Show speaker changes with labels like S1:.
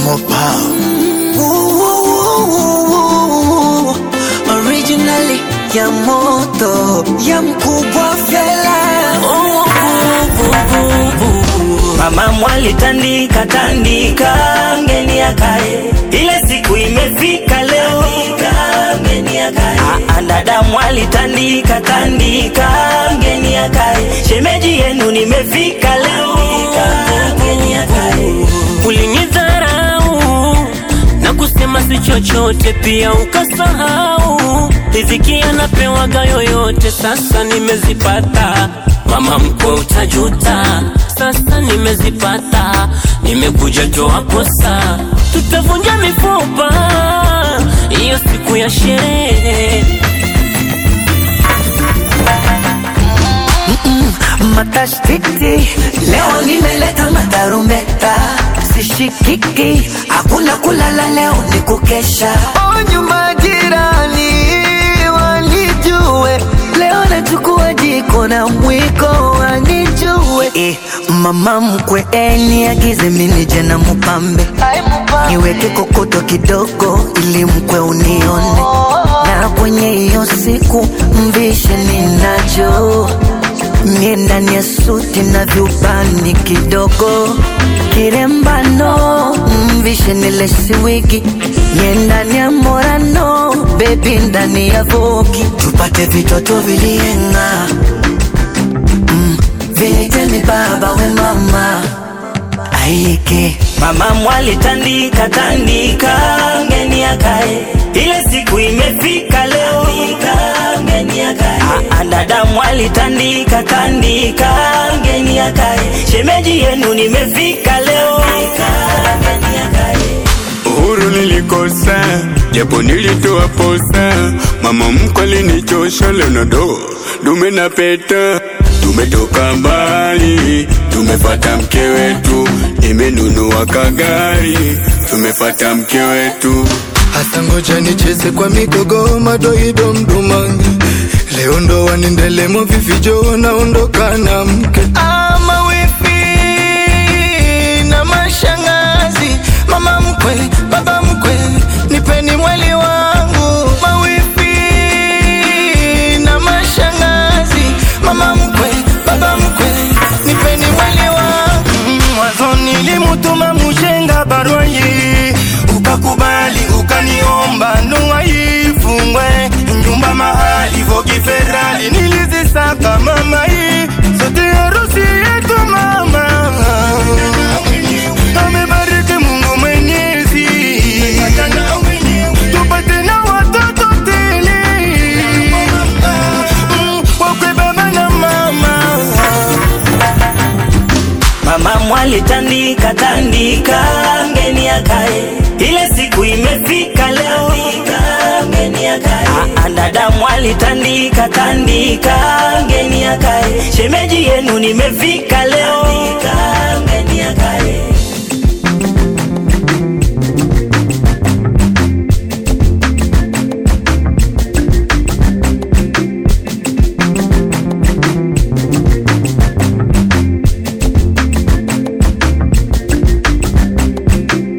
S1: Mopa.
S2: Originally ya moto ya mkubwa fela
S3: Mama mwali tandika tandika, ngeni akae, ile siku imefika leo, ngeni akae. Ah, ah, dada mwali tandika tandika, ngeni akae, shemeji yenu nimefika leo, ngeni akae.
S4: Ulinidharau na kusema si chochote, pia ukasahau riziki anapewaga yoyote. Sasa nimezipata, mama mkwe, utajuta. Sasa nimezipata, nimekuja toa posa, tutavunja mifupa hiyo siku ya sherehe.
S2: matashtiti leo nimeleta matarumbeta sishikiki hakuna kulala leo ni kukesha o nyumba jirani wanijue leo nachukua jiko na mwiko wanijue eh, mama mkwe eniagize minije na mupambe niweke kokoto kidogo ili mkwe unione na kwenye hiyo siku mvishe ninacho mie ndani ya suti na vyubani kidogo kirembano mvishe nilesi wigi mie ndani ya morano bebi ndani ya vogi tupate vitoto vilienga mm, vinitemi baba we mama aike
S3: Mama mwali tandika tandika, ngeni akae, ile siku imefika leo, ngeni akae. Ah, ah, dada mwali tandika tandika, ngeni akae, shemeji yenu nimefika leo, ngeni akae.
S5: Uhuru nilikosa, japo nilitoa posa. Mama mkwe alinichosha, leo nado dume na peta. Tumetoka mbali, tumefata mke wetu, nimenunua kagari, tumefata mke wetu.
S1: Hasa ngoja nicheze kwa migogo madoido mdumangi leo ndo wanendelemo vivijo naondoka na mke ama wifi na mashangazi mama mkwe baba mkwe nipeni mwali wangu mawifi na mashangazi mama mkwe baba mkwe nipeni mwali wangu mwanzo nilimutuma mushenga barua hii ukakubali ukaniomba ndoa ifungwe nyumba mahali vogi ferali nilizisaka mama hii sote harusi yetu mama amebariki Mungu Mwenyezi tupate na watoto tele Mm, wakwe baba na mama
S3: Mama mwali tandika tandika, ngeni akae, ile siku imefika leo, ngeni akae. Ah, ah, dada mwali tandika tandika, ngeni akae, shemeji yenu nimefika leo.